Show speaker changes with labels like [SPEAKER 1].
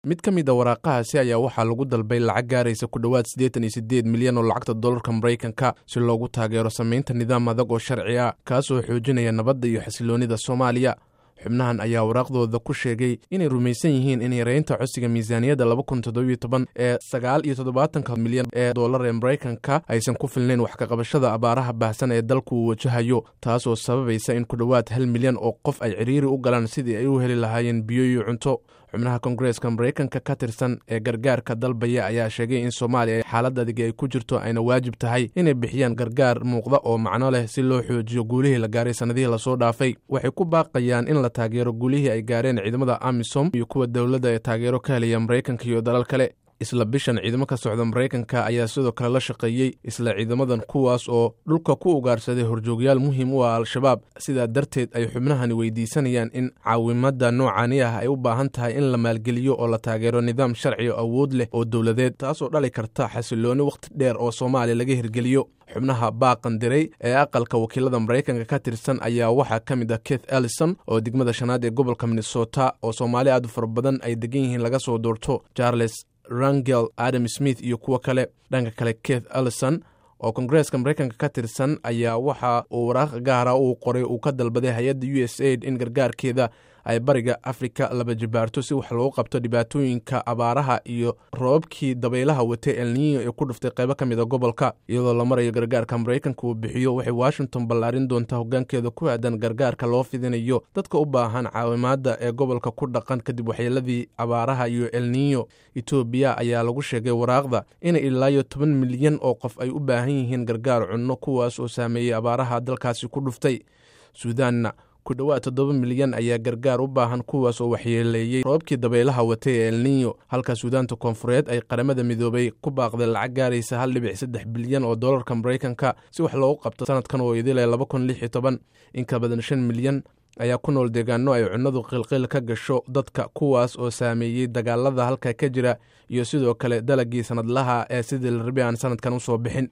[SPEAKER 1] mid ka mid a waraaqahaasi ayaa waxaa lagu dalbay lacag gaaraysa ku dhowaad siddeetan iyo siddeed milyan oo lacagta dollarka maraykanka si loogu taageero samaynta nidaam adag oo sharci ah kaasoo xoojinaya nabadda iyo xasiloonnida soomaaliya xubnahan ayaa waraaqdooda ku sheegay inay rumaysan yihiin in yareynta codsiga miisaaniyadda laba kun toddobiyo toban ee sagaal iyo toddobaatanka milyan ee dollar ee maraykanka aysan ku filnayn wax kaqabashada abaaraha baahsan ee dalku uu wajahayo taasoo sababaysa in ku dhowaad hal milyan oo qof ay cidhiiri u galaan sidii ay u heli lahaayeen biyo iyo cunto xubnaha kongareeska maraykanka ka tirsan ee gargaarka dalbaya ayaa sheegay in soomaaliya ay xaalad adigi ay ku jirto ayna waajib tahay inay bixiyaan gargaar muuqda oo macno leh si loo xoojiyo guulihii la gaaray sannadihii lasoo dhaafay waxay ku baaqayaan in la taageero guulihii ay gaareen ciidamada amisom iyo kuwa dowladda ee taageero ka helaya maraykanka iyo dalal kale isla bishan ciidamo ka socda maraykanka ayaa sidoo kale la shaqeeyey isla ciidamadan kuwaas oo dhulka ku ugaarsaday horjoogyaal muhiim u ah al-shabaab sidaa darteed ay xubnahani weydiisanayaan in caawimadda noocani ah ay u baahan tahay in la maalgeliyo oo la taageero nidaam sharci o awood leh oo dowladeed taasoo dhali karta xasiloonni wakhti dheer oo soomaaliya laga hirgeliyo xubnaha baaqan diray ee aqalka wakiilada maraykanka ka tirsan ayaa waxaa ka mid ah keith ellison oo degmada shanaad ee gobolka minnesota oo soomaali aad u fara badan ay degan yihiin laga soo doorto charles rangel adam smith iyo kuwo kale dhanka kale keith ellison oo kongareeska maraykanka ka tirsan ayaa waxa uu waraaq gaara uu qoray uu ka dalbaday hay-adda u s aid in gargaarkeeda ay bariga afrika laba jibaarto si wax loogu qabto dhibaatooyinka abaaraha iyo roobabkii dabaylaha watay elniyo ee ku dhuftay qaybo ka mid a gobolka iyadoo la marayo gargaarka maraykanka uu bixiyo waxay washington ballaarin doontaa hoggaankeeda ku aadan gargaarka loo fidinayo dadka u baahan caawimaadda ee gobolka ku dhaqan kadib waxyeeladii abaaraha iyo elniyo etoobiya ayaa lagu sheegay waraaqda inay ilaayo toban milyan oo qof ay u baahan yihiin gargaar cunno kuwaas oo saameeyey abaaraha dalkaasi ku dhuftay suudaanna ku dhowaad toddoba milyan ayaa gargaar u baahan kuwaas oo waxyeeleeyey roobkii dabaylaha watay ee elniyo halka suudaanta koonfureed ay qaramada midoobay ku baaqday lacag gaaraysa hal dhibic saddex bilyan oo dollarka maraykanka si wax loogu qabto sanadkan oo idile laba kun lix iyo toban in ka badan shan milyan ayaa ku nool deegaano ay cunnadu qilqil ka gasho dadka kuwaas oo saameeyey dagaalada halka ka jira iyo sidoo kale dalagii sanadlaha ee sidii la rabi aan sanadkan usoo bixin